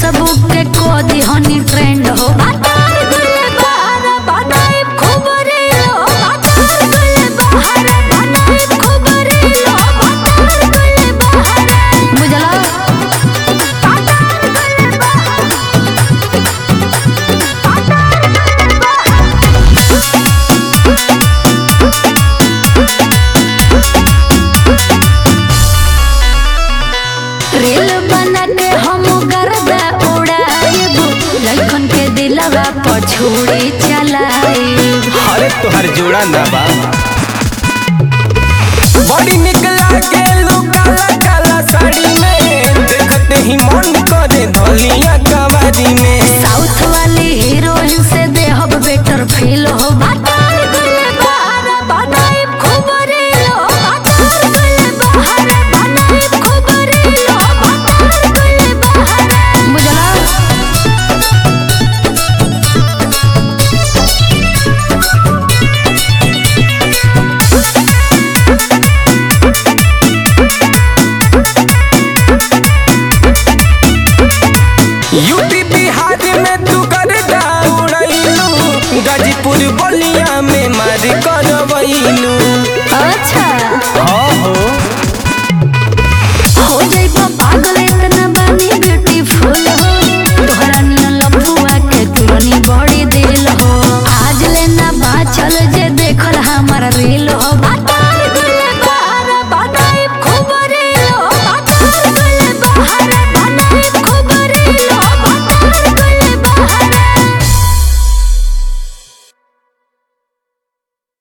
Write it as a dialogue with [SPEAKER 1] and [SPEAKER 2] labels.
[SPEAKER 1] Facebook के को दिहनी ट्रेंड हो बातार गुले बहार बनाए खूब रील हो बातार गुले बहार बनाए खूब रील हो बातार गुले बहार बुझला बातार गुले बहार रील बना के हम गर्दा उड़ाइब लइकन के दिलवा पर छुरी चलाइब
[SPEAKER 2] अरे तोहर जोड़ा ना बा बड़ी निक लागे लू काला काला साड़ी में देखते ही मन करे धलिया कवारी में
[SPEAKER 1] साउथ वाली हीरोइन से देहब बेटर फील हो बातार गुले बहार बनाइब खूब रील हो बातार गुले बहार बनाइब खूब रील हो बातार गुले बहार बुझला
[SPEAKER 2] यूपी बिहार में तू कर उड़ैलू गाजीपुर बलिया में मार करवैलू